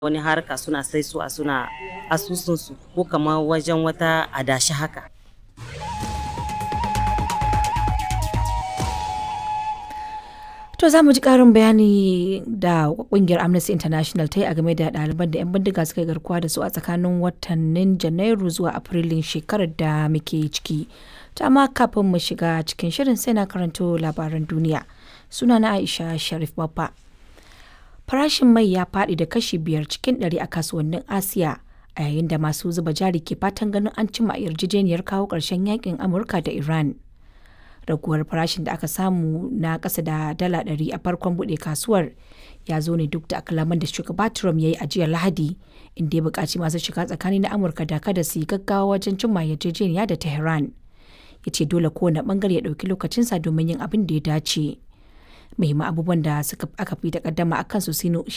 wani harka suna sai su a suna asusunsu ko kamar wajen wata adashi haka To za mu ji ƙarin bayani da ƙungiyar Amnesty International ta yi a game da ɗaliban da 'yan bindiga suka yi garkuwa da su a tsakanin watannin Janairu zuwa Afrilun shekarar da muke ciki. Ta amma kafin mu shiga cikin shirin sai na karanto labaran duniya. Suna na Aisha Sharif Baffa. Farashin mai ya faɗi da kashi biyar cikin ɗari a kasuwannin Asiya a yayin da masu zuba jari ke fatan ganin an cimma yarjejeniyar kawo ƙarshen yakin Amurka da Iran. raguwar farashin da aka samu na ƙasa da dala ɗari a farkon buɗe kasuwar ya zo ne duk da akalaman da shugaba Trump ya yi a jiya Lahadi inda ya buƙaci masu shiga tsakani na Amurka da kada su yi gaggawa wajen cimma yarjejeniya da Tehran. Ya ce dole kowane ɓangare ya ɗauki lokacinsa domin yin abin da ya dace. Muhimman abubuwan da suka aka fi takaddama a kansu